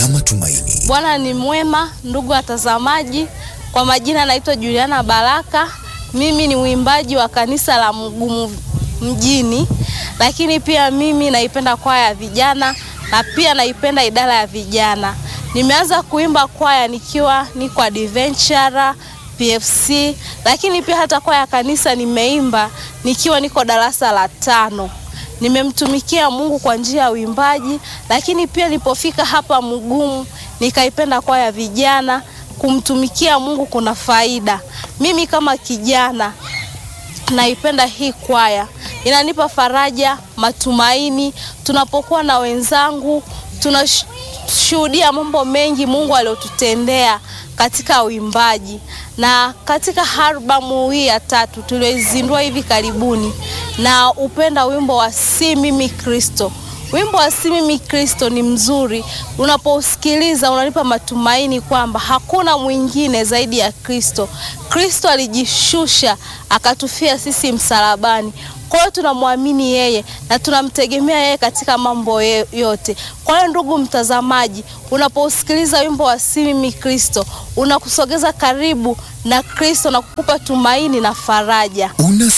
matumaini. Bwana ni mwema, ndugu watazamaji. Kwa majina naitwa Juliana Baraka. Mimi ni mwimbaji wa kanisa la Mgumu mjini, lakini pia mimi naipenda kwaya ya vijana na pia naipenda idara ya vijana. Nimeanza kuimba kwaya nikiwa niko Adventure PFC, lakini pia hata kwaya ya kanisa nimeimba nikiwa niko darasa la tano. Nimemtumikia Mungu kwa njia ya uimbaji, lakini pia nilipofika hapa Mgumu nikaipenda kwaya ya vijana. Kumtumikia Mungu kuna faida. Mimi kama kijana naipenda hii kwaya, inanipa faraja, matumaini. Tunapokuwa na wenzangu, tunashuhudia mambo mengi Mungu aliyotutendea katika uimbaji. Na katika albamu hii ya tatu tulioizindua hivi karibuni, na upenda wimbo wa si mimi Kristo. Wimbo wa si mimi Kristo ni mzuri, unapousikiliza unanipa matumaini kwamba hakuna mwingine zaidi ya Kristo. Kristo alijishusha akatufia sisi msalabani. Kwa hiyo tunamwamini yeye na tunamtegemea yeye katika mambo yote. Kwa hiyo ndugu mtazamaji, unapousikiliza wimbo wa si mimi Kristo, unakusogeza karibu na Kristo na kukupa tumaini na faraja. Una